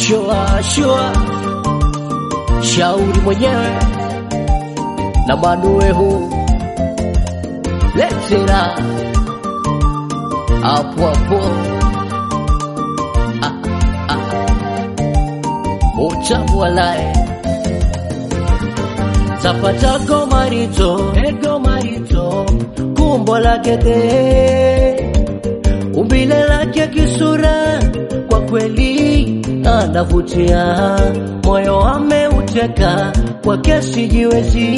shua shua shauri mwenyewe na manuehu letera hapo hapo ah, ah. utamu walae zapatako marito ego marito kumbo lake te umbile lake kisura kwa kweli anavutia moyo ameuteka kwa kesi jiwezi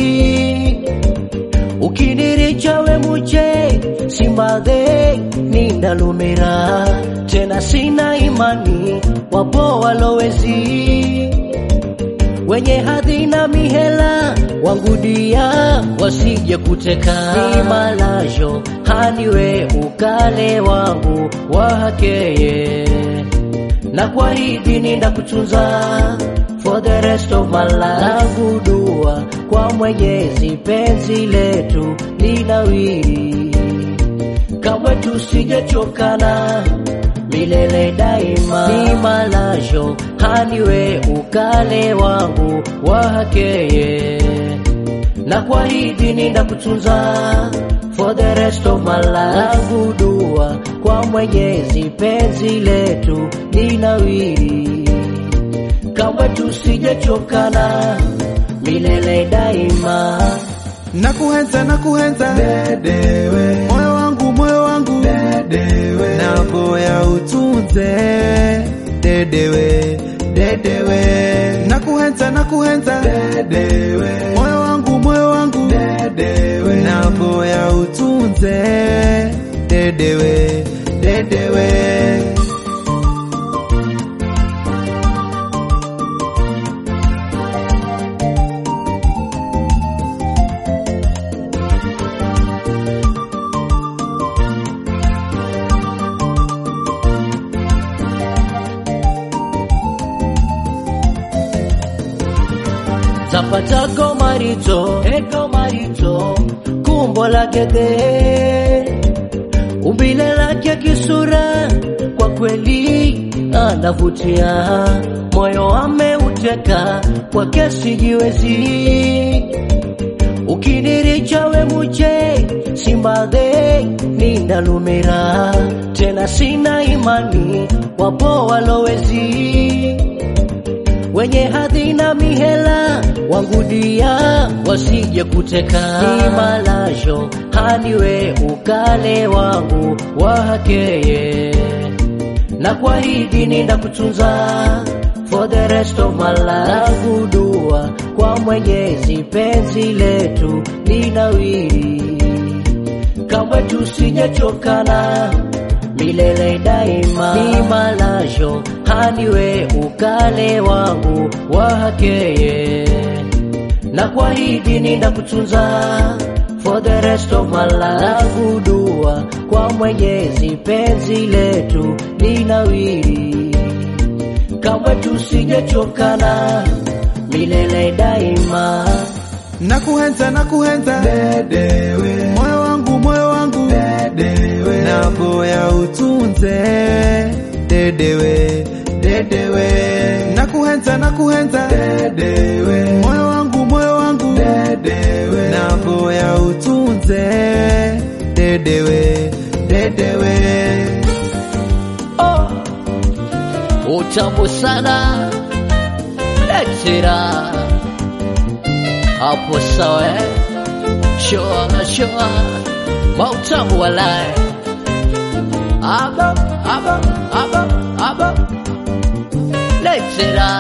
ukiniricha we muche simbadhe nindalumira tena sina imani wapo walowezi wenye hadhi na mihela wangudia wasije kuteka imalajo haniwe ukale wangu wahakeye na kwa hivi ninda kutunza for the rest of my life langu dua kwa mwenyezi penzi letu linawiri kamwe tusijechokana milele daima ni malajo haniwe ukale wangu wahakeye na kwa hivi ninda kutunza for the rest of my life langu dua kwa mwenyezi penzi letu linawiri kamwe tusijechokana milele daima nakuhenza nakuhenza dedewe moyo wangu moyo wangu dedewe nagoya utunze dedewe dedewe nakuhenza nakuhenza dedewe moyo wangu moyo wangu dedewe nagoya utunze dedewe dedewe zapatako marito eko marito kumbo lake te umbile lake kisura kwa kweli anavutia moyo ameuteka kwa kesi jiwezi ukiniricha we muche simbadhe nindalumira tena sina imani wapo walowezi wenye hadhi na mihela wangudia wasije kuteka imalajo haniwe ukale wangu wahakeye na kwa hivi ninda kutunza for the rest of my life langu dua kwa mwenyezi penzi letu linawiri kamwe tusijechokana milele daima ni malajo haniwe ukale wangu wahakeye na kwa hivi ninda kutunza for the rest of my life langu dua kwa mwenyezi penzi letu linawiri kamwe tusijechokana milele daima nakuhenza nakuhenza dedewe moyo wangu moyo wangu dedewe nagoya utunze dedewe dedewe nakuhenza nakuhenza dedewe moyo wangu moyo wangu dedewe nagoya utunze dedewe dedewe oh. utamu sana letera hapo sawa eh? shoa shoa mautamu walae aba aba aba aba letera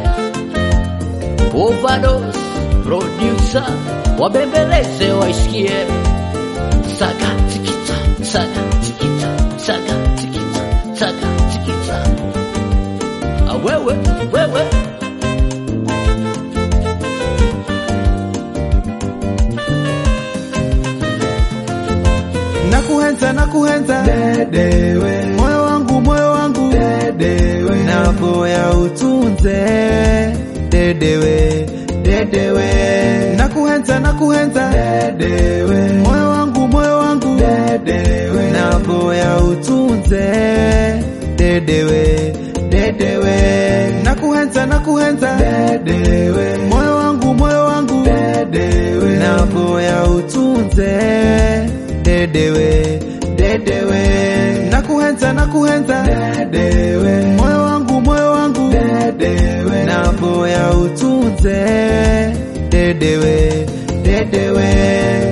overdose producer wabembeleze waisikie saga tikita saga tikita saga tikita saga tikita Ah, wewe wewe nakuhenza nakuhenza dedewe moyo wangu moyo wangu dedewe nagoya utunze dedewe dedewe nakuhenza nakuhenza dedewe moyo wangu moyo wangu dedewe nagoya utunze dedewe dedewe naku nakuhenza nakuhenza dedewe moyo wangu moyo wangu dedewe napoya utunze dedewe dedewe nakuhenza nakuhenza dedewe moyo wangu moyo wangu dedewe napoya utunze dedewe dedewe